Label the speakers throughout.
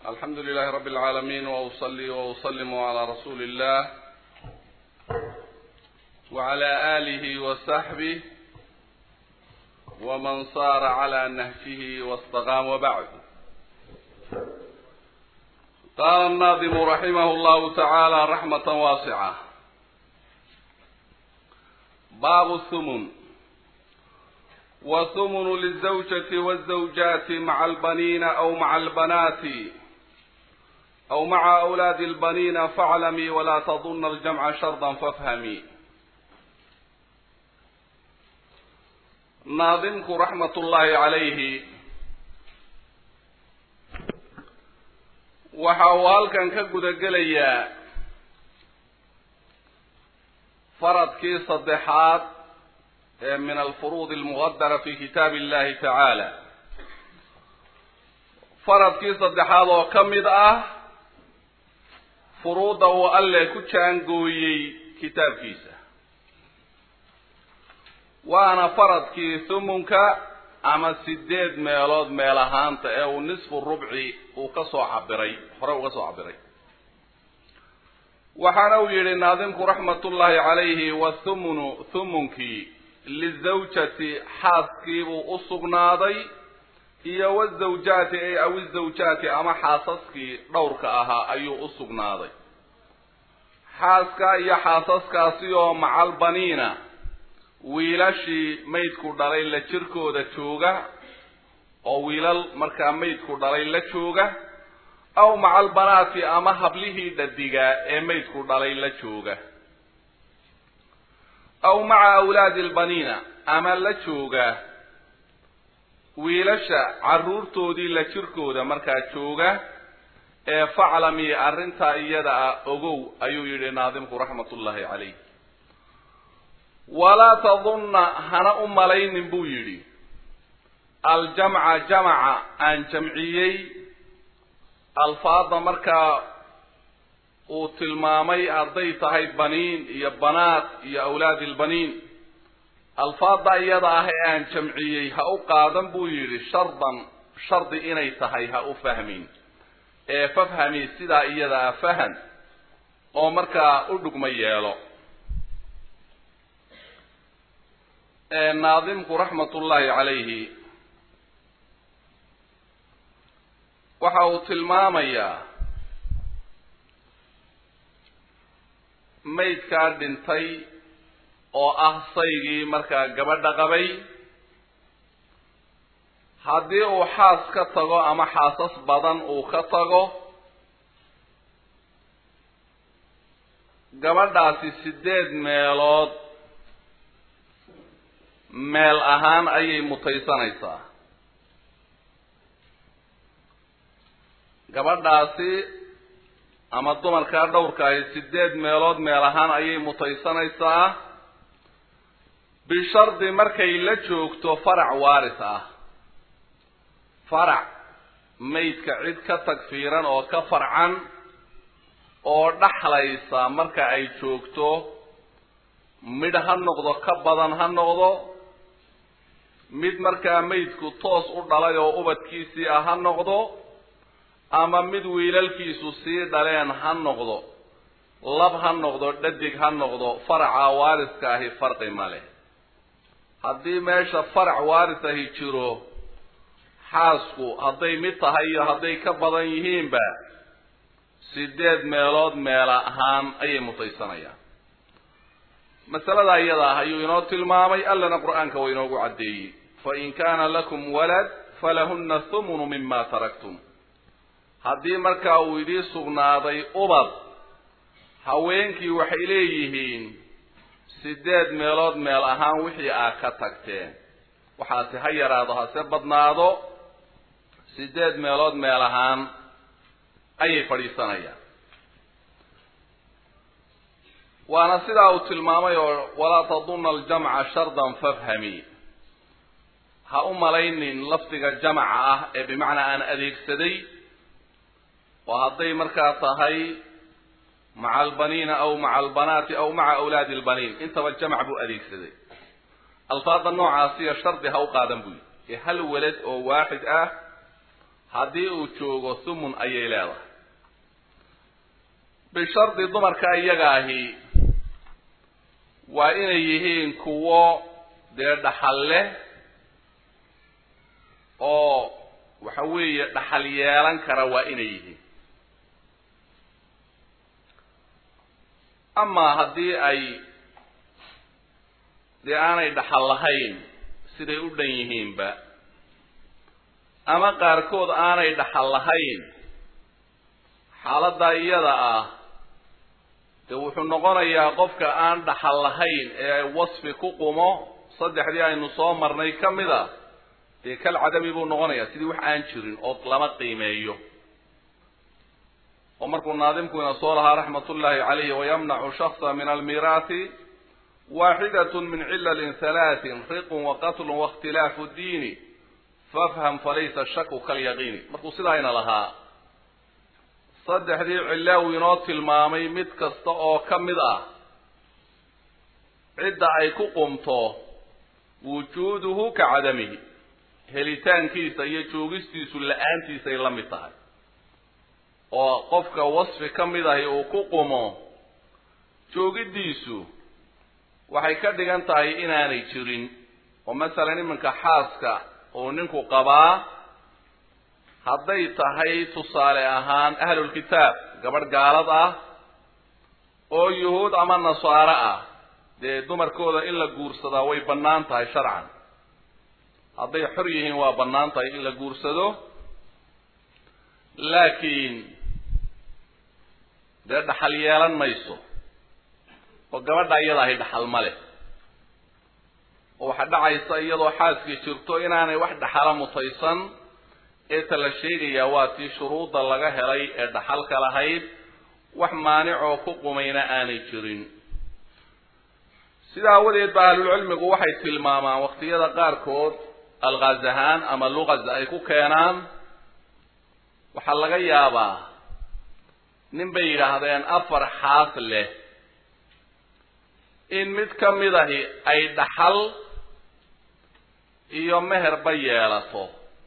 Speaker 1: الحمد لله رب العالمين وأصلي وأسلم على رسول الله وعلى آله وصحبه ومن صار على نهجه واستقام وبعد قال الناظم رحمه الله تعالى رحمة واسعة باب الثمن وثمن للزوجة والزوجات مع البنين أو مع البنات أو مع أولاد البنين فاعلمي ولا تظن الجمع شرطا فافهمي ناظمك رحمة الله عليه waxa uu halkan ka guda gelayaa faradkii saddexaad ee min alfuruud almuqadara fi kitaabi illahi tacaala faradkii saddexaad oo ka mid ah furuudda uu alle ku jaangooyey kitaabkiisa waana faradkii thumunka ama sideed meelood meel ahaanta ee uu nisfu rubci uu ka soo cabiray hore uga soo cabiray waxaana uu yidhi naadimku raxmatullaahi calayhi wathumunu thumunkii lizawjati xaaskiibuu u sugnaaday iyo wazawjaati ay aw izawjaati ama xaasaskii dhowrka ahaa ayuu u sugnaaday xaaska iyo xaasaskaasi oo macalbaniina wiilashii maydku dhalay la jirkooda jooga oo wiilal markaa maydku dhalay la jooga aw macalbanaati ama hablihii dhadigaa ee maydku dhalay la jooga aw maca awlaadi albaniina ama la jooga wiilasha carruurtoodii la jirkooda markaa jooga ee faclami arrintaa iyada ah ogow ayuu yidhi naadimku raxmatullaahi calayh walaa tadunna hana u malaynin buu yidhi aljamca jamaca aan jamciyey alfaada markaa uu tilmaamay hadday tahay baniin iyo banaat iyo awlaadi ilbaniin alfaada iyada ah ee aan jamciyey ha u qaadan buu yidhi shardan shardi inay tahay ha u fahmin ee fafhami sidaa iyada ah fahan oo markaa u dhugma yeelo naadimku raxmatullaahi calayhi waxa uu tilmaamayaa maydkaa dhintay oo ah saygii markaa gabadha qabay haddii uu xaas ka tago ama xaasas badan uu ka tago gabadhaasi sideed meelood meel ahaan ayay mutaysanaysaa gabadhaasi ama dumarkaa dhowrkaahi sideed meelood meel ahaan ayay mutaysanaysaa bishardi markay la joogto farac waaris ah farac maydka cid ka tagfiiran oo ka farcan oo dhaxlaysa marka ay joogto midh ha noqdo ka badan ha noqdo mid markaa maydku toos u dhalay oo ubadkiisii ah ha noqdo ama mid wiilalkiisu sii dhaleen ha noqdo lab ha noqdo dhadig ha noqdo faraca waariska ahi farqi ma leh haddii meesha farac waaris ahi jiro xaasku hadday mid tahay iyo hadday ka badan yihiinba sideed meelood meela ahaan ayay mutaysanayaan masalada iyada ah ayuu inoo tilmaamay allana qur-aanka waa inoogu caddeeyey fain kaana lakum walad falahuna thumunu mima taraktum haddii markaa uu idii sugnaaday ubad haweenkii waxay leeyihiin sideed meelood meel ahaan wixii aa ka tagteen waxaase ha yaraado hase badnaado sideed meelood meel ahaan ayay fadhiisanayaan waana sidaa uu tilmaamay oo walaa tadunna aljamca shardan fafhami ha u malaynin lafdiga jamaca ah ee bimacnaa aan adeegsaday oo hadday markaa tahay maca albaniina aw maca albanaati aw maca awlaadi albaniin intaba jamac buu adeegsaday alfaada noocaasiyo shardi ha u qaadan buu yidhi ee hal welad oo waaxid ah haddii uu joogo thumun ayay leedahay bishardi dumarka iyaga ahi waa inay yihiin kuwo dee dhaxal leh oo waxa weeye dhaxal yeelan kara waa inay yihiin amaa haddii ay dee aanay dhaxal lahayn siday u dhan yihiinba ama qaarkood aanay dhaxal lahayn xaaladdaa iyada ah dee wuxuu noqonayaa qofka aan dhaxal lahayn ee wasfi ku qumo saddexdii aynu soo marnay ka mid a dee kal cadami buu noqonayaa sidii wax aan jirin oo lama qiimeeyo oo markuu naadimkuina soo lahaa raxmat ullahi calayhi wayamnacu shaksa min almiiraati waaxidat min cilalin halaatin riqun waqatlun waاkhtilaafu diini fafham falaysa shaku kalyaqiini markuu sidaayna lahaa saddexdii cilla uu inoo tilmaamay mid kasta oo ka mid ah cidda ay ku qumto wujuuduhu ka cadamihi helitaankiisa iyo joogistiisu la-aantiisay la mid tahay oo qofka wasfi ka mid ahi uu ku qumo joogiddiisu waxay ka dhigan tahay inaanay jirin oo masalan iminka xaaska uu ninku qabaa hadday tahay tusaale ahaan ahlulkitaab gabadh gaalad ah oo yuhuud ama nasaaro ah dee dumarkooda in la guursadaa way bannaan tahay sharcan hadday xor yihiin waa bannaan tahay in la guursado laakiin dee dhaxal yeelan mayso oo gabadha iyada ahi dhaxal ma leh oo waxaa dhacaysa iyadoo xaaskii jirto inaanay wax dhaxala mutaysan ee ta la sheegayaa waa tii shuruudda laga helay ee dhaxalka lahayd wax maanicoo ku qumayna aanay jirin sida awadeed ba ahlulcilmigu waxay tilmaamaan waqtiyada qaarkood alqaaz ahaan ama luqaz ay ku keenaan waxaa laga yaabaa nin bay yidhaahdeen afar xaas leh in mid ka mid ahi ay dhaxal iyo meherba yeelato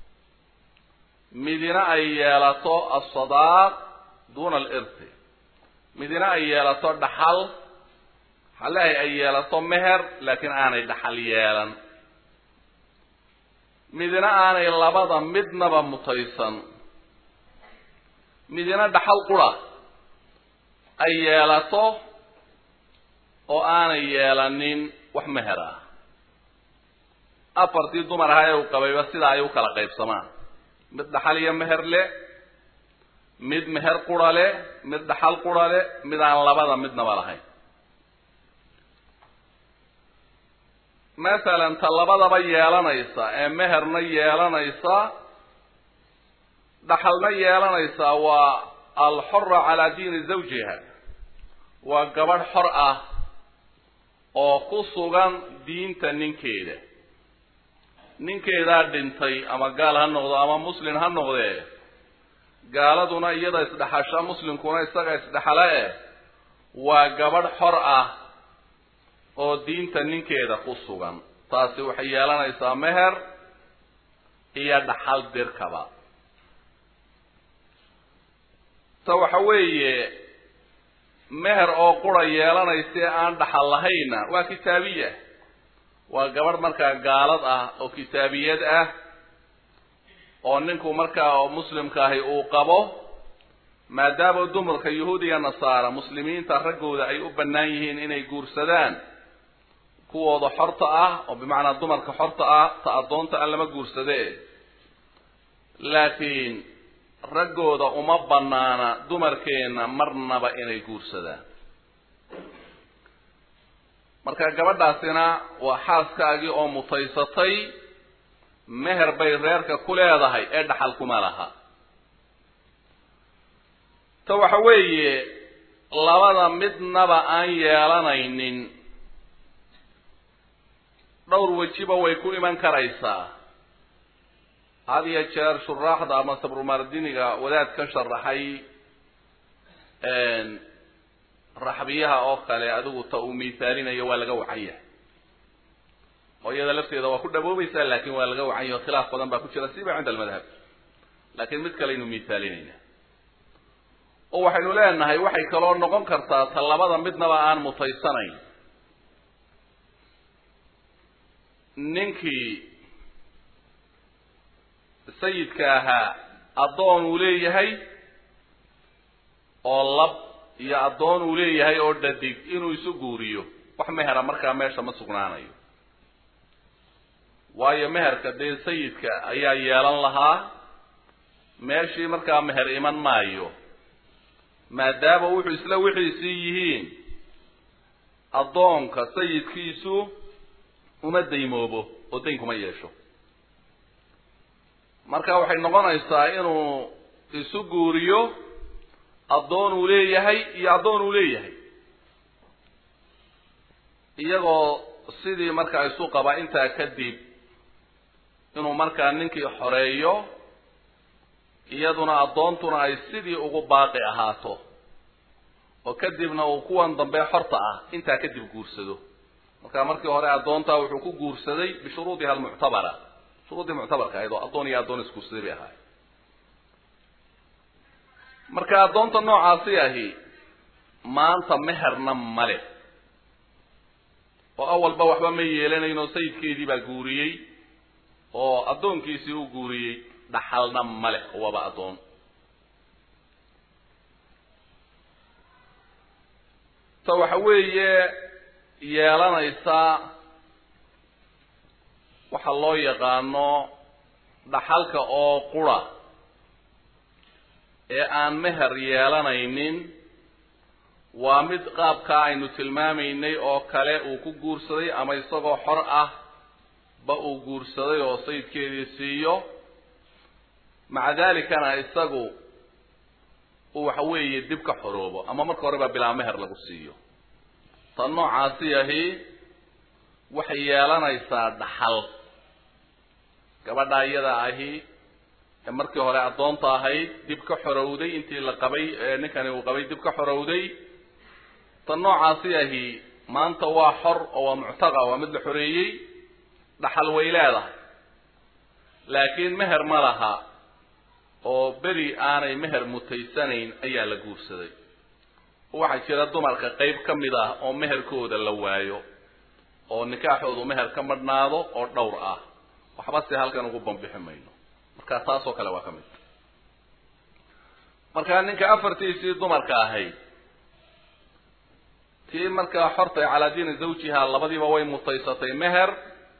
Speaker 1: midina ay yeelato asadaaq duuna alirti midina ay yeelato dhaxal halehay ay yeelato meher laakiin aanay dhaxal yeelan midina aanay labada midnaba mutaysan midina dhaxal qura ay yeelato oo aanay yeelanin wax meher ah afartii dumar ahaa ee uu qabayba sidaa ay u kala qaybsamaan mid dhaxal iyo meher le mid meher qura le mid dhaxal qura le mid aan labada midnaba lahayn masalan ta labadaba yeelanaysa ee meherna yeelanaysa dhaxalna yeelanaysa waa alxora calaa diini zawjiha waa gabadh xor ah oo ku sugan diinta ninkeeda ninkeedaa dhintay ama gaal ha noqdo ama muslin ha noqdee gaaladuna iyada isdhexasha muslimkuna isaga isdhexale eh waa gabadh xor ah oo diinta ninkeeda ku sugan taasi waxay yeelanaysaa meher iyo dhaxal dirkaba ta waxa weeye meher oo qura yeelanaysa aan dhaxal lahayna waa kitaabiya waa gabadh markaa gaalad ah oo kitaabiyad ah oo ninku markaa oo muslimka ahi uu qabo maadaama dumarka yuhuud iyo nasaara muslimiinta raggooda ay u bannaan yihiin inay guursadaan kuwooda xorta ah oo bimacnaa dumarka xorta ah ta addoonta aan lama guursade laakiin raggooda uma banaana dumarkeenna marnaba inay guursadaan marka gabadhaasina waa xaaskaagii oo mutaysatay meher bay reerka ku leedahay ee dhaxal kuma laha ta waxa weeye labada midnaba aan yeelanaynin dhowr wejiba way ku iman karaysaa had iyo jeer shuraaxda ama sabrumardiniga wadaad ka sharaxay raxbiyaha oo kale adigu ta uu miisaalinayo waa laga wacan yahay oo iyada lafteeda waa ku dhaboobaysaa laakin waa laga wacan yahay o khilaaf badan baa ku jira siba cinda almadhab laakiin mid kaleaynu misaalinayna oo waxaynu leenahay waxay kaloo noqon kartaa ta labada midnaba aan mutaysanayn ninkii sayidka ahaa addoon uu leeyahay oo lab iyo addoon uu leeyahay oo dhadig inuu isu guuriyo wax mehera markaa meesha ma sugnaanayo waayo meherka dee sayidka ayaa yeelan lahaa meeshii markaa meher iman maayo maadaama wuxuu isla wixiisii yihiin addoonka sayidkiisu uma daymoobo oo dayn kuma yeesho marka waxay noqonaysaa inuu isu guuriyo addoon uu leeyahay iyo addoon uu leeyahay iyagoo sidii markaa isu qaba intaa kadib inuu markaa ninkii xoreeyo iyaduna addoontuna ay sidii ugu baaqi ahaato oo kadibna uu kuwan dambe xorta ah intaa kadib guursado marka markii hore addoontaa wuxuu ku guursaday bishuruudiha almuctabara shuruuddii muctabarka ahayd oo addoon iyo addoon isguursaday bay ahaay marka addoonta noocaasi ahi maanta meherna male oo awalba waxba ma yeelanayn oo sayidkeedii baa guuriyey oo addoonkiisii u guuriyey dhaxalna male oo waaba addoon ta waxa weeye yeelanaysa waxa loo yaqaano dhaxalka oo qura ee aan meher yeelanaynin waa mid qaabkaa aynu tilmaamaynay oo kale uu ku guursaday ama isagoo xor ah ba uu guursaday oo sayidkeedii siiyo maca dalikana isagu uu waxa weeye dib ka xoroobo ama marka hore baa bilaa meher lagu siiyo tan noocaasi ahi waxay yeelanaysaa dhaxal gabadha iyada ahi ee markii hore addoonta ahayd dib ka xorowday intii la qabay ninkani uu qabay dib ka xorowday tan noocaasi ahi maanta waa xor oo waa muctaqa waa mid la xoreeyey dhaxal way leedahay laakiin meher ma laha oo beri aanay meher mutaysanayn ayaa la guursaday waxaa jira dumarka qayb ka mid ah oo meherkooda la waayo oo nikaaxoodu meher ka madhnaado oo dhowr ah waxba si halkan ugu bambixi mayno marka taasoo kale waa ka mid markaa ninka afartiisii dumarka ahayd tii markaa xortay calaa diini zawjiha labadiiba way mutaysatay meher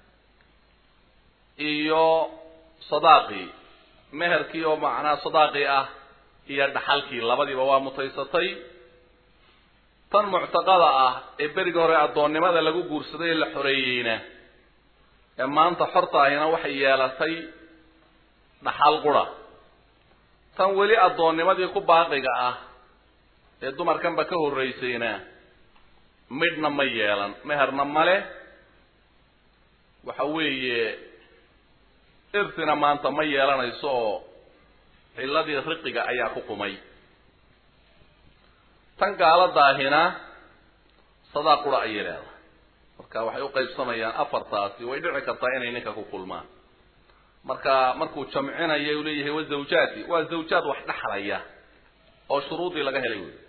Speaker 1: iyo sadaaqii meherkii oo macnaa sadaaqii ah iyo dhaxalkii labadiiba waa mutaysatay tan muctaqada ah ee berigii hore addoonnimada lagu guursaday ee la xoreeyeyna ee maanta xorta ahina waxay yeelatay dhaxal qura tan weli addoonnimadii ku baaqiga ah ee dumarkanba ka horraysayna midhna ma yeelan meherna male waxa weeye irtina maanta ma yeelanayso oo cilladii riqiga ayaa ku qumay tan gaaladaahina sadaa qura ayay leedahay marka waxay u qaybsamayaan afartaasi way dhici kartaa inay ninka ku kulmaan marka markuu jamcinaya u leeyahay wa zawjaati waa zawjaad wax dhexlaya oo shuruudii laga helay wey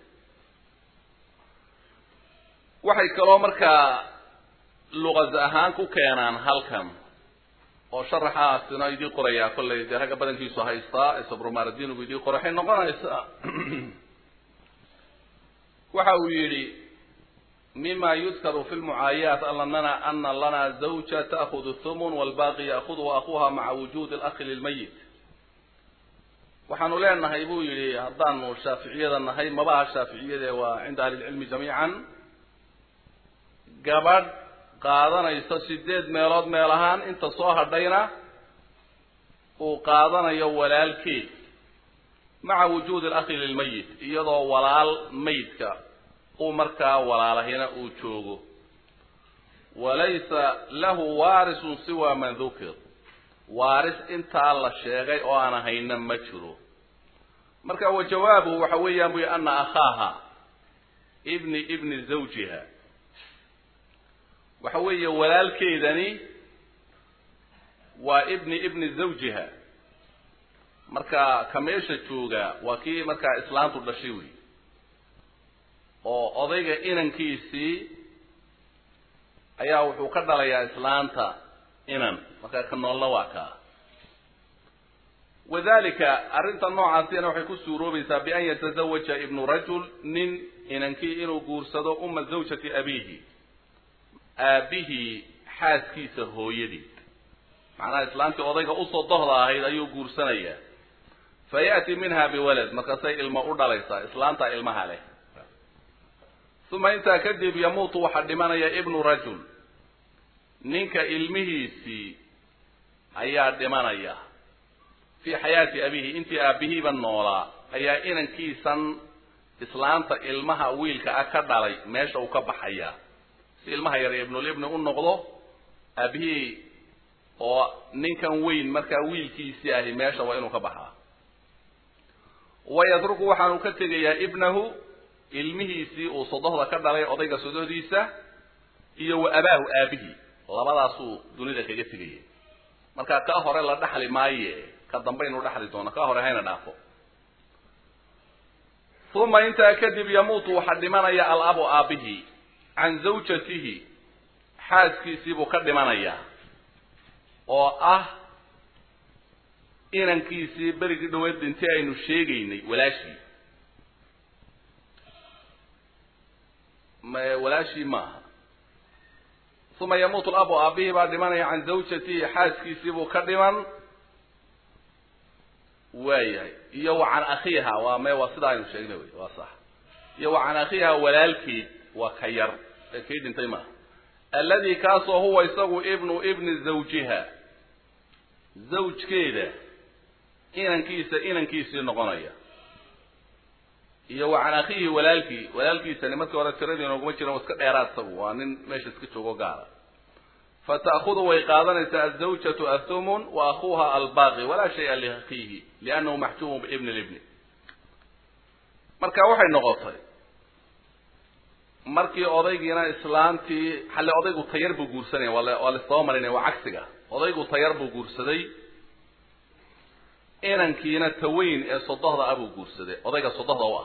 Speaker 1: waxay kaloo markaa luqas ahaan ku keenaan halkan oo sharaxaasina idii qorayaa kollay dee ragga badankiisu haystaa ee sabrumaradinigu idii qoray waxay noqonaysaa waxa uu yidhi mima yudkaru fi lmucaayaat anana ana lana zawja ta'kudu thumun walbaqi ya'kuduhu akuha maca wujudi alakhi lilmayit waxaanu leenahay buu yidhi haddaanu shaaficiyada nahay mabaha shaaficiyade waa cinda ahli lcilmi jamiican gabadh qaadanayso sideed meelood meel ahaan inta soo hadhayna uu qaadanayo walaalkeed maca wujuudi alakhi lilmayit iyadoo walaal maydka uu markaa walaalahina uu joogo walaysa lahu waarisun siwa man dukir waaris intaa la sheegay oo aan ahayna ma jiro marka wa jawaabuhu waxa weeyaan buy ana akhaaha ibni ibni zawjiha waxa weeye walaalkeedani waa ibni ibni zawjiha marka ka meesha jooga waa kii markaa islaantu dhashay wey oo odayga inankiisii ayaa wuxuu ka dhalayaa islaanta inan marka ka noolna waa kaa wadalika arrinta noocaasina waxay ku suuroobaysaa bian yatazawaja ibnu rajul nin inankii inuu guursado uma zawjati abiihi aabihii xaaskiisa hooyadii macnaha islaantii odayga usoo dohda ahayd ayuu guursanayaa fa ya'ti minha biwalad markaasay ilmo u dhalaysaa islaantaa ilmaha leh uma intaa kadib yamuutu waxaa dhimanaya ibnu rajul ninka ilmihiisii ayaa dhimanaya fii xayaati abihi intii aabihiiba noolaa ayaa inankiisan islaanta ilmaha wiilka ah ka dhalay meesha uu ka baxayaa si ilmaha yar ibnulibni u noqdo aabihii oo ninkan weyn markaa wiilkiisii ahi meesha waa inuu ka baxaa wayatruku waxaanu ka tegayaa ibnahu ilmihiisii uu sodohda ka dhalay odayga sodohdiisa iyo wa abaahu aabihii labadaasuu dunida kaga tegaya marka kaa hore la dhaxli maaye ka dambaynu dhaxli doono kaa hore hayna dhaafo uma intaa kadib yamuutu waxaa dhimanaya alabu aabihi can zawjatihi xaaskiisiibuu ka dhimanayaa oo ah inankiisii berigii dhaweed dhintii aynu sheegaynay walaashii walaashii maaha uma yamuutu labu aabihii baa dhimanaya can zawjatihi xaaskiisiibuu ka dhiman waayahay iyo wa can akhiiha waa me waa sidaa aynu sheegnay wey waa sax iyo wa can akhiiha walaalkeed waa ka yar ee kii dhintay maaha alladii kaasoo huwa isagu ibnu ibni zawjiha zawjkeeda inankiisa inankiisii noqonaya iyo wa can akhiihi walaalkii walaalkiisani markii hore tiradii nooguma jiran waa iska dheeraad isagu waa nin meesha iska joogo gaara fa ta'khudu way qaadanaysaa azawjatu athumun wa akhuuha albaaqi walaa shaya liakhiihi liannahu maxjuumun biibni libni marka waxay noqotay markii odaygiina islaantii xalle odaygu tayar buu guursanaya waa waa laisdaba marinaya waa cagsiga odaygu tayar buu guursaday inankiina taweyn ee sodohda ah buu guursaday odayga sodohda u ah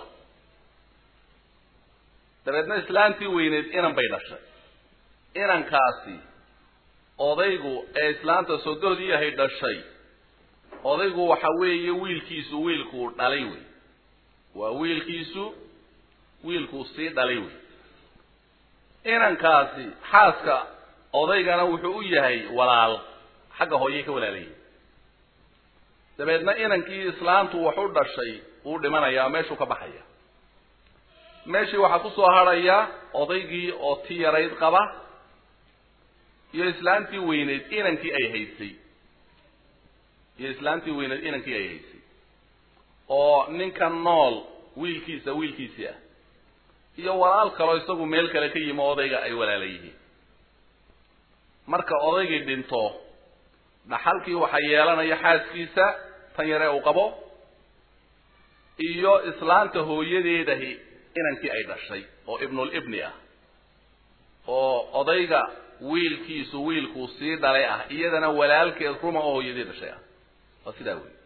Speaker 1: dabeedna islaantii weyneed inan bay dhashay inankaasi odaygu ee islaanta sodohdii ahay dhashay odaygu waxa weeye wiilkiisu wiilkuu dhalay wey waa wiilkiisu wiilkuu sii dhalay wey inankaasi xaaska odaygana wuxuu u yahay walaal xagga hooyey ka walaalayay dabeedna inankii islaantu wax u dhashay wuu dhimanayaa meeshuu ka baxaya meeshii waxaa kusoo hadhaya odaygii oo ti yarayd qaba iyo islaantii weyneyd inankii ay haysay iyo islaantii weyneyd inankii ay haysay oo ninka nool wiilkiisa wiilkiisii ah iyo walaal kaloo isagu meel kale ka yimi odayga ay walaala yihiin marka odaygii dhinto dhaxalkii waxaa yeelanaya xaaskiisa tan yare uu qabo iyo islaanta hooyadeedahi inankii ay dhashay oo ibnulibni ah oo odayga wiilkiisu wiilkuu sii dhalay ah iyadana walaalkeed ruma oo hooyadii dhashay ah waa sidaa wey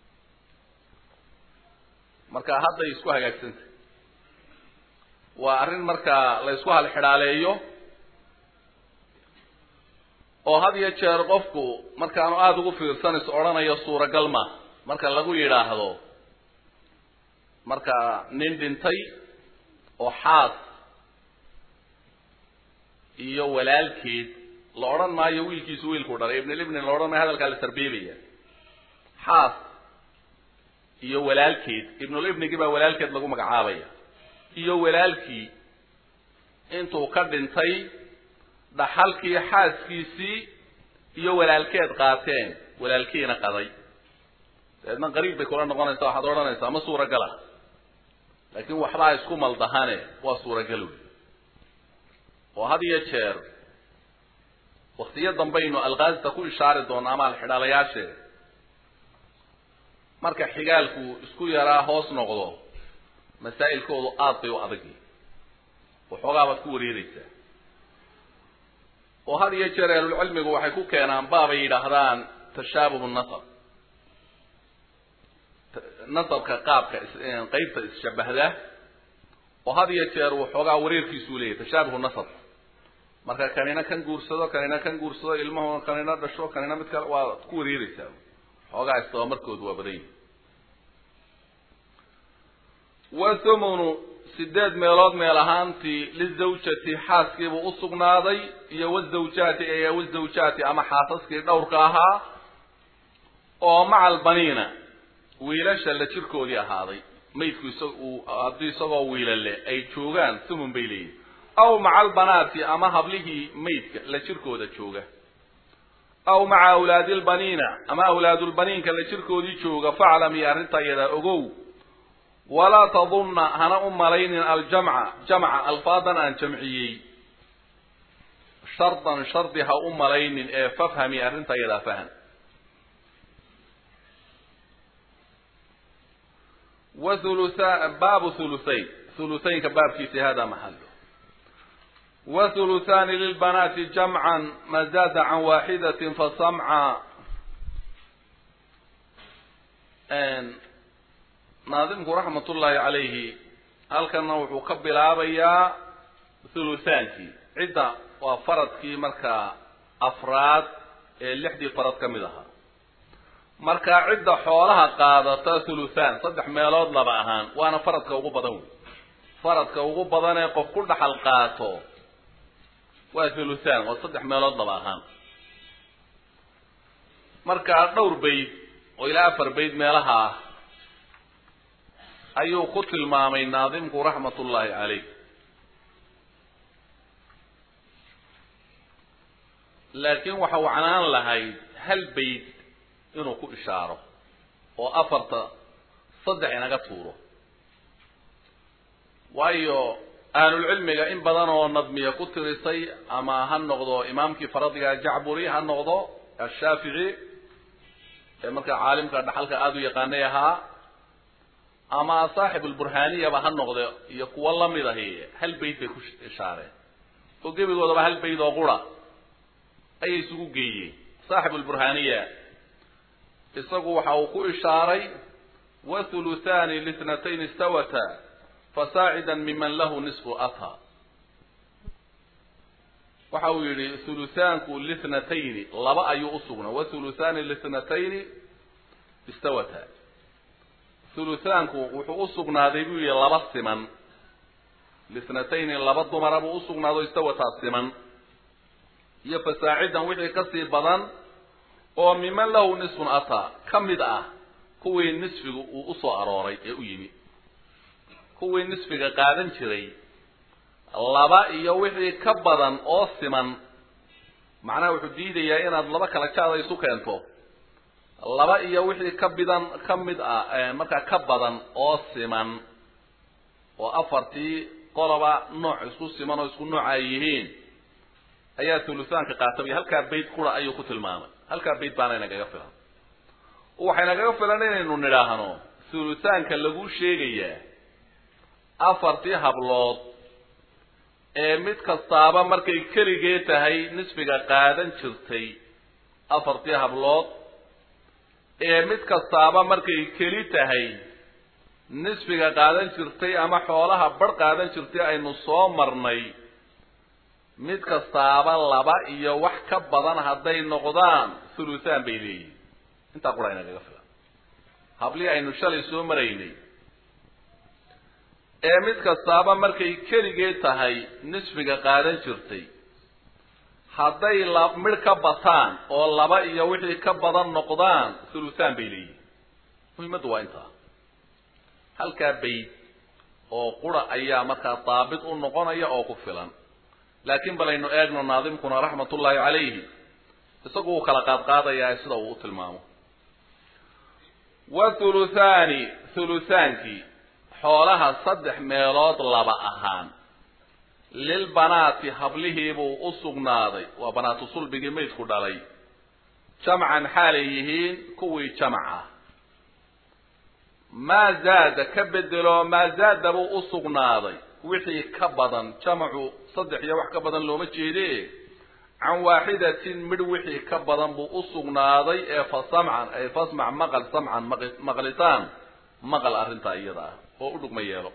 Speaker 1: marka hadday isku hagaagsantay waa arrin markaa la ysku halxidhaaleeyo oo had iyo jeer qofku markaanu aada ugu fiirsanayso odhanayo suuragal ma marka lagu yidhaahdo marka nin dhintay oo xaas iyo walaalkeed la odhan maayo wiilkiisu wiilkuu dhalay ibnilibni la odhan maayo hadalkaa la tarbiibaya xaas iyo walaalkeed ibnulibnigii baa walaalkeed lagu magacaabaya iyo walaalkii intuu ka dhintay dhaxalkii xaaskiisii iyo walaalkeed qaateen walaalkiina qaday dabeedna qariib bay kula noqonaysaa waxaad odhanaysaa ma suuragala laakiin waxbaa isku maldahane waa suuragal wey oo had iyo jeer waktiyo dambaynu alkaasita ku ishaari doona ama alxidhaalayaashee marka xigaalku isku yaraa hoos noqdo masaa'ilkoodu aad bay u adagi waxoogaa baad ku wareereysaa oo had iyo jeer ahlulcilmigu waxay ku keenaan baabay yidhaahdaan tashaabuhu nasab nasabka qaabka qeybta isshabahda oo had iyo jeer uu xoogaa wareerkiisuu leeyahy tashaabuhu nasab marka kanina kan guursado kanina kan guursado ilmahu kanina dhasho kanina mid kale waa ku wareereysaa xoogaa istabamarkoodu waa badan yihi wathumunu sideed meelood meel ahaantii lizawjati xaaskiibuu usugnaaday iyo wazawjaati ee wazawjaati ama xaasaskii dhowrka ahaa oo maca albaniina wiilasha la jirkoodii ahaaday maydku isag uu haddii isagoo wiilale ay joogaan thumun bay leeyihin aw maca albanaati ama hablihii maydka la jirkooda jooga aw maca awlaadi lbaniina ama awlaadulbaniinka la jirkoodii jooga faclam iyo arrintaa iyadaa ogow walaa tadunna hana u malaynin aljamca jamca alfaadan aan jamciyey shardan shardi ha u malaynin ee fafhami arrinta iyadaa faham wa hulutha baabu huluthayn huluthaynka baabkiisi hada maxalo wa huluthaani lilbanaati jamcan ma zaada can waaxidatin fasamca naadimku raxmat ullaahi calayhi halkanna wuxuu ka bilaabayaa thuluthaankii cidda waa faradkii markaa afraad ee lixdii farad ka mid ahaa markaa cidda xoolaha qaadata thuluthaan saddex meelood laba ahaan waana faradka ugu badan wey faradka ugu badan ee qof ku dhaxal qaato waa thuluthaan waa saddex meelood laba ahaan markaa dhowr bayd oo ilaa afar bayd meelaha ah ayuu ku tilmaamay naadimku raxmat ullaahi caleyh laakiin waxa wacnaan lahayd hal bayd inuu ku ishaaro oo afarta saddex inaga tuuro waayo ahlulcilmiga in badan oo nadmiya ku tirisay ama ha noqdo imaamkii faradiga jacburi ha noqdo ashaafici ee markaa caalimka dhaxalka aada u yaqaanay ahaa ama saaxib alburhaniyaba ha noqde iyo kuwo lamid ahi hal bayd bay ku ishaareen oo gebigoodaba hal bayd oo qura ayay isugu geeyeen saaxib alburhaniya isagu waxa uu ku ishaaray wa thuluthani lithnatayn istawata fasaacida miman lahu nisfu atha waxa uu yihi thuluthaanku lithnatayni laba ayuu usugnaa wa thuluthani lithnatayni istawata thuluthaanku wuxuu usugnaaday buu yihi laba siman lithnatayni laba dumara buu usugnaado istawataa siman iyo fasaacidan wixii kasii badan oo miman lahu nisfun ataa ka mid ah kuwii nisfigu uu usoo arooray ee u yimi kuwii nisfiga qaadan jiray laba iyo wixii ka badan oo siman macnaha wuxuu diidayaa inaad laba kala jaada isu keento laba iyo wixii ka bidan ka mid ah markaa ka badan oo siman oo afartii qoloba nooc isku siman oo isku nooca ay yihiin ayaa thuluthaanka qaatabay halkaa bayd qura ayuu ku tilmaamay halkaa bayd baana inagaga filan waxay nagaga filan inaynu nidhaahno thuluthaanka lagu sheegayaa afartii hablood ee mid kastaaba markay keligee tahay nisfiga qaadan jirtay afartii hablood ee mid kastaaba markay keli tahay nisfiga qaadan jirtay ama xoolaha bar qaadan jirtay aynu soo marnay mid kastaaba laba iyo wax ka badan hadday noqdaan thuluthaan bay leeyihin intaa qura inagaga filan hablii aynu shalay soo maraynay ee mid kastaaba markay keligee tahay nisfiga qaadan jirtay hadday la midh ka bataan oo laba iyo wixii ka badan noqdaan thuluthaan bay leeyihin muhiimaddu waa intaa halkaa bayd oo qura ayaa markaa daabit u noqonaya oo ku filan laakiin balaynu eegno naadimkuna raxmat ullaahi calayhi isagu uu kala qaadqaadayaa sida uu u tilmaamo wa thuluthaani thuluthaankii xoolaha saddex meelood laba ahaan lilbanaati hablihiibuu u sugnaaday waa banaatu sulbigii maydku dhalay jamcan xaalay yihiin kuwii jamac ah maa zaada ka bedelo maa zaada buu u sugnaaday wixii ka badan jamacu saddex iyo wax ka badan looma jeede can waaxidatin midh wixii ka badan buu u sugnaaday ee fa samcan ay fasmac maqal samcan maqlitaan maqal arrintaa iyada ah oo u dhugma yeelo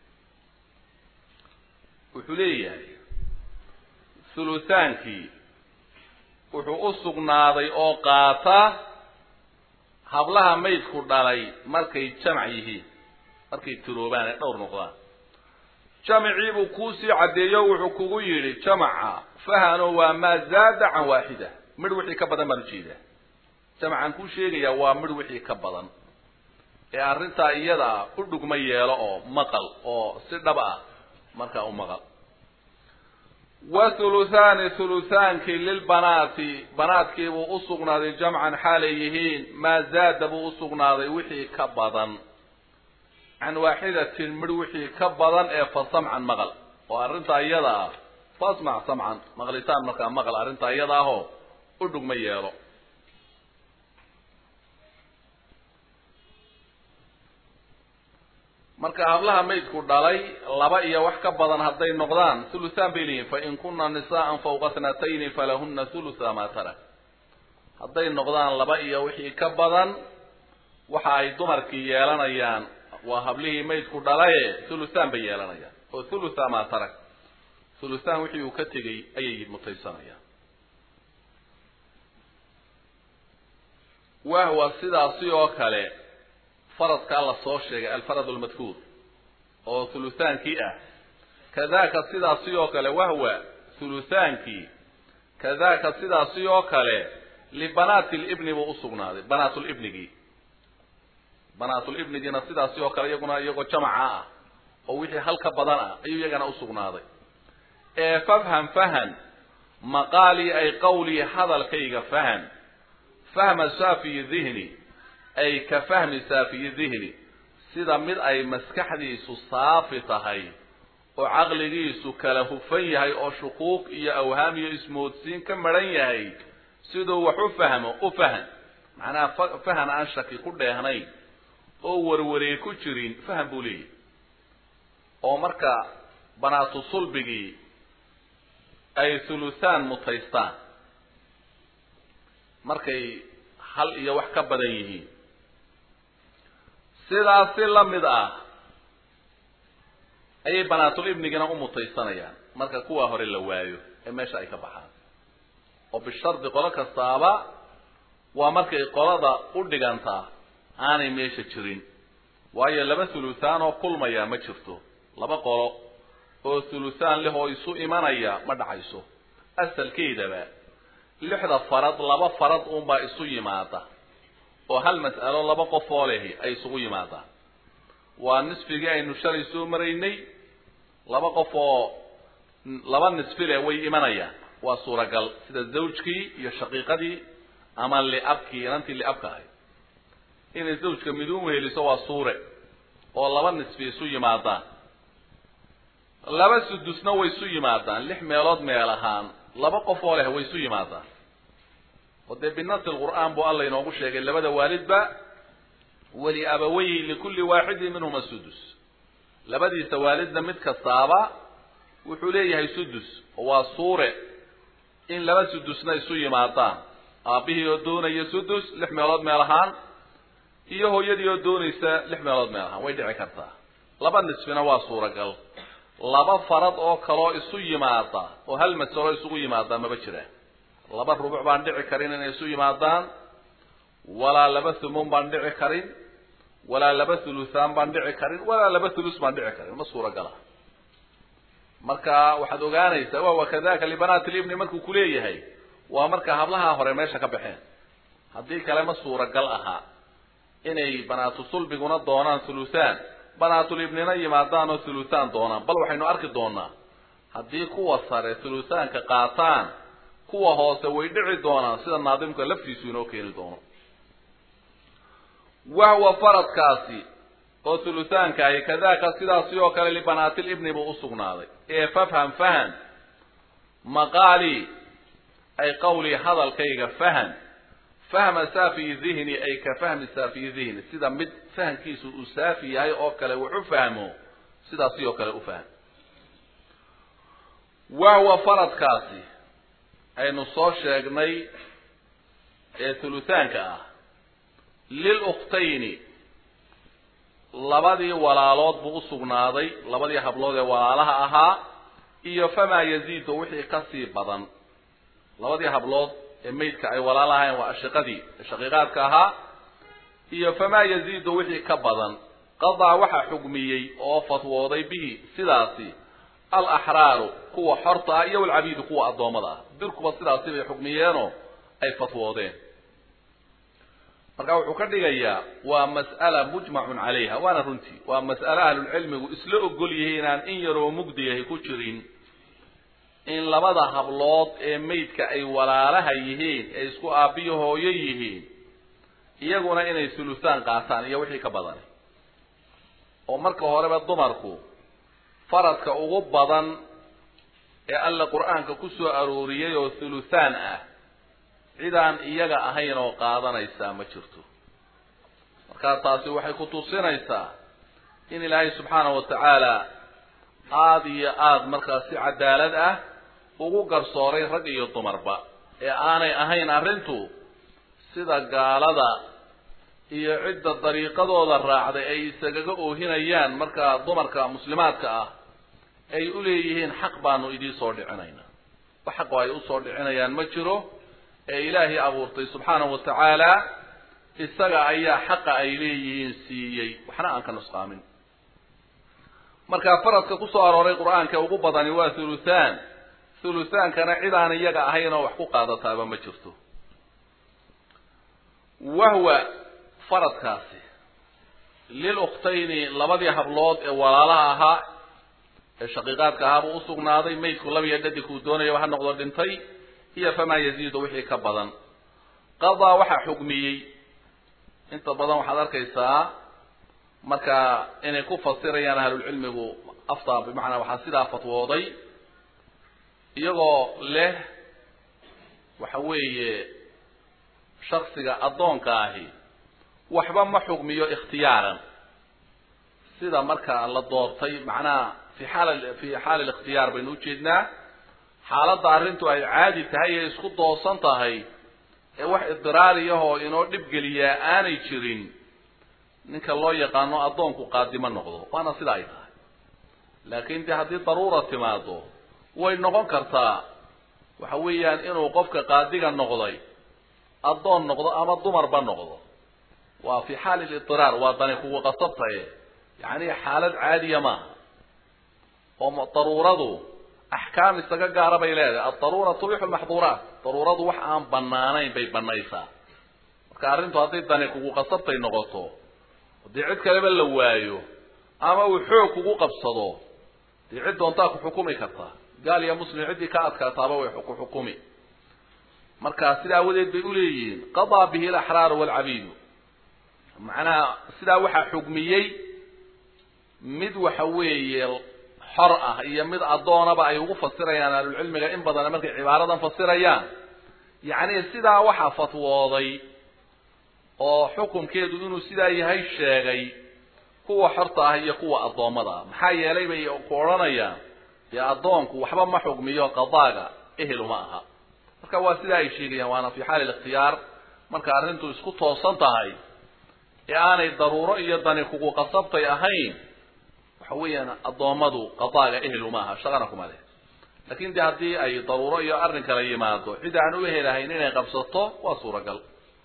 Speaker 1: wuxuu leeyahay hulutaankii wuxuu u sugnaaday oo qaata hablaha maydku dhalay markay jamac yihiin markay tiroobaan ee dhowr noqdaan jamacii buu kuusii caddeeyo wuxuu kugu yidhi jamaca fahano waa maa zaada can waaxida midh wixii ka badan baan ujeedaa jamacaan kuu sheegayaa waa midh wixii ka badan ee arrintaa iyada u dhugma yeelo oo maqal oo si dhab ah markaa u maqal wa thuluthaani thuluthaankii lilbanaati banaadkii buu u sugnaaday jamcan xaalay yihiin maa zaada buu u sugnaaday wixii ka badan can waaxidatin midh wixii ka badan ee fa samcan maqal oo arrintaa iyada ah fasmac samcan maqlitaan markaa maqal arrintaa iyada ahoo u dhugma yeelo marka hablaha maydku dhalay laba iyo wax ka badan hadday noqdaan thuluthaan bay leeyihin fain kuna nisaa'an fawqa thnatayni falahuna thulutha ma tarak hadday noqdaan laba iyo wixii ka badan waxa ay dumarkii yeelanayaan waa hablihii maydku dhalaye thuluthaan bay yeelanayaan oo thulutha ma tarak thuluthaan wixii uu ka tegey ayay mutaysanayaan wahwa sidaasi oo kale faradkaa la soo sheegay alfarad lmadkuur oo thuluthaankii ah kadaka sidaasi oo kale wahwa thuluthaankii kadaka sidaasi oo kale libanaati libni buu usugnaaday banaatulibnigii banaatulibnigiina sidaasi oo kale iyaguna iyagoo jamaca ah oo wixii hal ka badan ah ayuu iyagana usugnaaday ee fafham fahan maqaalii ay qawlii hadalkayga fahan fahma saafiyi dihni ay ka fahmi saafiyi dihni sida mid ay maskaxdiisu saafi tahay oo caqligiisu kala hufan yahay oo shuquuq iyo awhaam iyo ismoodsiin ka maran yahay siduu wax u fahmo u fahan macnaha fahan aan shaki ku dheehnayn oo warwaree ku jirin faham buu leeyahy oo marka banaatu sulbigii ay thuluthaan mutaystaan markay hal iyo wax ka badan yihiin sidaas si la mid ah ayay banaatul ibnigina u mutaysanayaan marka kuwa hore la waayo ee meesha ay ka baxaan oo bishardi qolo kastaaba waa markay qolada u dhigantaa aanay meesha jirin waayo laba thuluthaan oo kulmaya ma jirto laba qolo oo thuluthaan leh oo isu imanaya ma dhacayso asalkeydaba lixda farad laba farad unbaa isu yimaada oo hal mas'alo laba qof oo lehi ay isugu yimaadaan waa nisfigii aynu shalay soo maraynay laba qof oo laba nisfi leh way imanayaan waa suuragal sida zawjkii iyo shaqiiqadii ama liabkii inantii liabka ahayd inay zawjka miduun weheliso waa suure oo laba nisfi isu yimaadaan laba sudusna way isu yimaadaan lix meelood meel ahaan laba qof oo leh way isu yimaadaan oo dee binasi lqur'aan buu alla inoogu sheegay labada waalidba weli abaweyhi likulli waaxidin minhuma sudus labadiisa waalidna mid kastaaba wuxuu leeyahay sudus oo waa suure in laba sudusna isu yimaadaan aabbihii oo doonaya sudus lix meelood meel ahaan iyo hooyadii oo doonaysa lix meelood meel ahaan way dhici kartaa laba nisfina waa suuragal laba farad oo kaloo isu yimaada oo hal masalo isugu yimaadaan maba jiraan laba rubuc baan dhici karin inay isu yimaadaan walaa laba thumun baan dhici karin walaa laba thuluthaan baan dhici karin walaa laba thulus baan dhici karin ma suuragala marka waxaad ogaanaysaa wawa kadaka libanaati libni markuu kuleeyahay waa marka hablaha hore meesha ka baxeen haddii kale ma suuragal ahaa inay banaatu sulbiguna doonaan thuluthaan banaatulibnina yimaadaan oo thuluthaan doonaan bal waxaynu arki doonaa haddii kuwa sare thuluthaanka qaataan kuwa hoose way dhici doonaan sida naadimka laftiisu inoo keeni doono wahwa faradkaasi oo thuluthaanka ahi kadaka sidaasi oo kale libanaatil ibni buu usugnaaday ee fafham fahan maqaalii ay qawlii hadalkayga fahan fahma saafiyi dihni ay ka fahmi saafiyi dihni sida mid fahamkiisu uu saafi yahay oo kale wax u fahmo sidaasi oo kale u fahm wahwa faradkaasi aynu soo sheegnay ee thuluthaanka ah lilukhtayni labadii walaalood buu usugnaaday labadii hablood ee walaalaha ahaa iyo famaa yaziidu wixii kasii badan labadii hablood ee maydka ay walaalahayn waa ashiqadii shaqiiqaadka ahaa iyo famaa yaziidu wixii ka badan qadaa waxaa xugmiyey oo fatwooday bihi sidaasi alaxraaru kuwa xorta ah iyo alcabiidu kuwa addoommada ah dirkuba sidaasi bay xugmiyeenoo ay fatwoodeen marka wuxuu ka dhigayaa waa mas'ala mujmacun calayha waana runtii waa mas'ale ahlulcilmigu isla ogol yihiin inaan in yaroo mugdiyahay ku jirin in labada hablood ee maydka ay walaalaha yihiin ee isku aabbiyo hooyo yihiin iyaguna inay sulusaan qaataan iyo wixii ka badanay oo marka horeba dumarku faradka ugu badan ee alla qur-aanka ku soo arooriyay oo thulusaan ah cidaan iyaga ahayn oo qaadanaysaa ma jirto markaa taasi waxay ku tusinaysaa in ilaahay subxaanahu watacaala aada iyo aada markaas si cadaalad ah ugu garsooray rag iyo dumarba ee aanay ahayn arrintu sida gaalada iyo cidda dariiqadooda raacday ay isagaga oohinayaan markaa dumarka muslimaadka ah ay u leeyihiin xaq baanu idii soo dhicinaynaa wax xaqoo ay usoo dhicinayaan ma jiro ee ilaahay abuurtay subxaanahu watacaala isaga ayaa xaqa ay leeyihiin siiyey waxna aan ka nusqaamin marka faradka kusoo arooray qur-aanka ugu badani waa thuluthaan thuluthaankana cid aan iyaga ahayn oo wax ku qaadataaba ma jirto wahwa faradkaasi lilukhtayni labadii hablood ee walaalaha ahaa ee shaqiiqaadka ahaa buu usugnaaday maydku labiyo dhadigkuu doonayaba ha noqdo dhintay iyo famaa yaziidu wixii ka badan qadaa waxaa xugmiyey inta badan waxaad arkaysaa marka inay ku fasirayaan ahlulcilmigu afta bimacnaa waxaa sidaa fatwooday iyagoo leh waxa weeye shaksiga addoonka ahi waxba ma xugmiyo ikhtiyaaran sida marka la doortay macnaha fi xaal fi xaali likhtiyaar baynu ujeednaa xaaladda arrintu ay caadi tahay ee isku doosan tahay ee wax idiraariyahoo inoo dhibgeliyaa aanay jirin ninka loo yaqaano addoonku qaadimo noqdo waana sida ay tahay laakiin de haddii daruura timaado way noqon kartaa waxa weeyaan inuu qofka qaadiga noqday addoon noqdo ama dumarba noqdo waa fi xaali lidiraar waa dani kugu qasabtaye yacni xaalad caadiya maaha oo daruuradu axkaam isaga gaara bay leedahay aldaruura tubixu lmaxduuraat daruuradu wax aan banaanayn bay banaysaa marka arrintu hadday dani kugu qasabtay noqoto dee cid kaleba la waayo ama uu xoog kugu qabsado dee cid doontaa ku xukumi kartaa gaal iyo muslim ciddii ka adkaataaba way ku xukumi marka sida awadeed bay uleeyihiin qadaa bihi alaxraaru waalcabiidu macnaha sidaa waxaa xugmiyey mid waxa weeye xor ah iyo mid addoonaba ay ugu fasirayaan ahlulcilmiga in badan markay cibaaradan fasirayaan yacni sidaa waxaa fatwooday oo xukunkeedu inuu sidaa yahay sheegay kuwa xorta ah iyo kuwa addoommada ah maxaa yeelay bay ku odhanayaan dee addoonku waxba ma xugmiyo qadaaga eheluma aha marka waa sidaa ay sheegayaan waana fi xaali likhtiyaar marka arrintu isku toosan tahay ee aanay daruuro iyo dani kugu qasabtay ahayn waxa weeyaan addoommadu qadaaga ehel uma aha shaqana kuma leh lakin de haddii ay daruuro iyo arrin kala yimaado cid aan u ehelahayn inay qabsato waa suuragal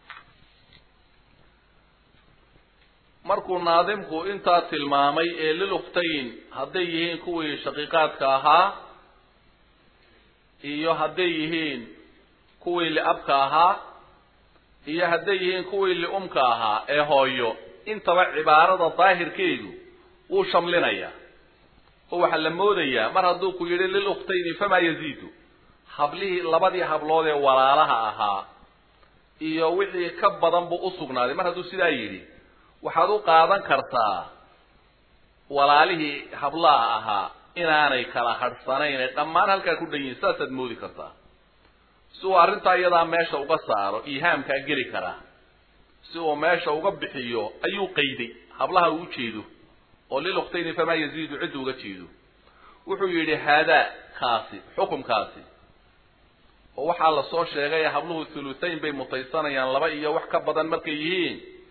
Speaker 1: markuu naadimku intaa tilmaamay ee lilukhtayn hadday yihiin kuwii shaqiiqaadka ahaa iyo hadday yihiin kuwii liabka ahaa iyo hadday yihiin kuwii liumka ahaa ee hooyo intaba cibaarada daahirkeedu wuu shamlinayaa oo waxaa la moodayaa mar hadduu ku yidhi lilukhtayni famaa yaziidu hablihii labadii hablood ee walaalaha ahaa iyo wixii ka badan buu usugnaaday mar hadduu sidaa yidhi waxaad u qaadan kartaa walaalihii hablaha ahaa inaanay kala hadhsanayn ee dhammaan halkaa ku dhan yihin saasaad moodi kartaa si uu arrintaa iyadaa meesha uga saaro ihaamkaa geli karaa si uu meesha uga bixiyo ayuu qayday hablaha uu ujeedo oo lilukhtayni famaa yaziidu cidda uga jeedo wuxuu yidhi haadaa kaasi xukumkaasi oo waxaa lasoo sheegay habluhu thuluthayn bay mutaysanayaan laba iyo wax ka badan markay yihiin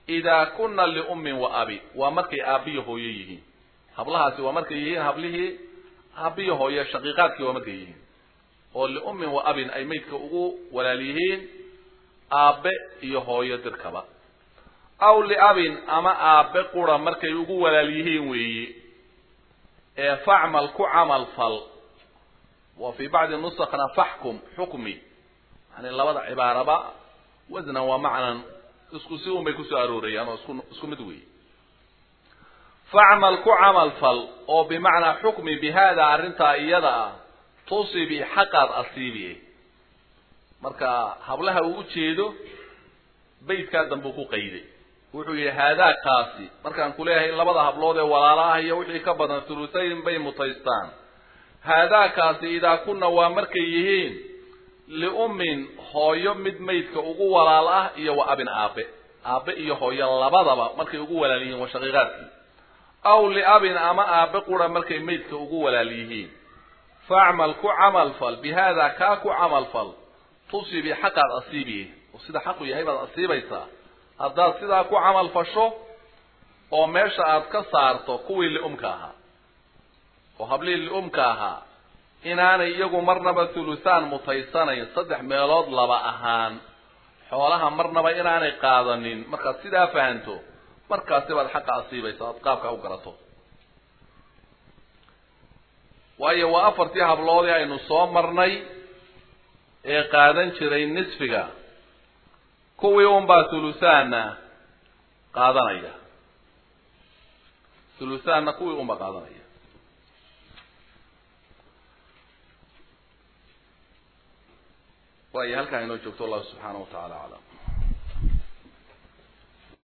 Speaker 1: idaa kuna liummin wa abi waa markay aabbiyo hooyo yihiin hablahaasi waa markay yihiin hablihii aabbiyo hooyo shaqiiqaadkii waa markay yihiin oo liummin wa abin ay maydka ugu walaal yihiin aabbe iyo hooyo dirkaba aw liabin ama aabbe qura markay ugu walaal yihiin weeye ee facmal ku camal fal wa fii bacdi nusakna faxkum xukmi yani labada cibaaraba wasnan waa macnan isku si un bay kusoo aroorayaan oo isku isku mid weeye facmal ku camal fal oo bimacnaa xukmi bi hada arrintaa iyada ah tusibi xaqaad asiibi marka hablaha uu ujeedo baydkaa dambe ku qayday wuxuu yihi haadaakaasi markaan kuleeyahay labada hablood ee walaala ah iyo wixii ka badan thuluthayn bay mutaystaan haadaakaasi idaa kuna waa markay yihiin liummin hooyo mid maydka ugu walaal ah iyo wa abin aabe aabe iyo hooyo labadaba markay ugu walaal yihiin waa shaqiiqaadkii aw liabin ama aabe qura markay maydka ugu walaal yihiin facmal ku camal fal bi hada kaa ku camal fal tusibi xaqaad asiibiye oo sida xaqu yahay baad asiibaysaa haddaad sidaa ku camal fasho oo meesha aad ka saarto kuwii liumka ahaa oo hablihii liumka ahaa inaanay iyagu marnaba thulusaan mutaysanayn saddex meelood laba ahaan xoolaha marnaba inaanay qaadanin markaad sidaa fahanto markaasi baad xaqa asiibaysa oad qaabka u garato waayo waa afartii habloodii aynu soo marnay ee qaadan jiray nisfiga kuwii unbaa thulusaanna qaadanaya thulusaanna kuwii unbaa qaadanaya waayo halkaa inoo joogto allahu subxaana wa tacala aclam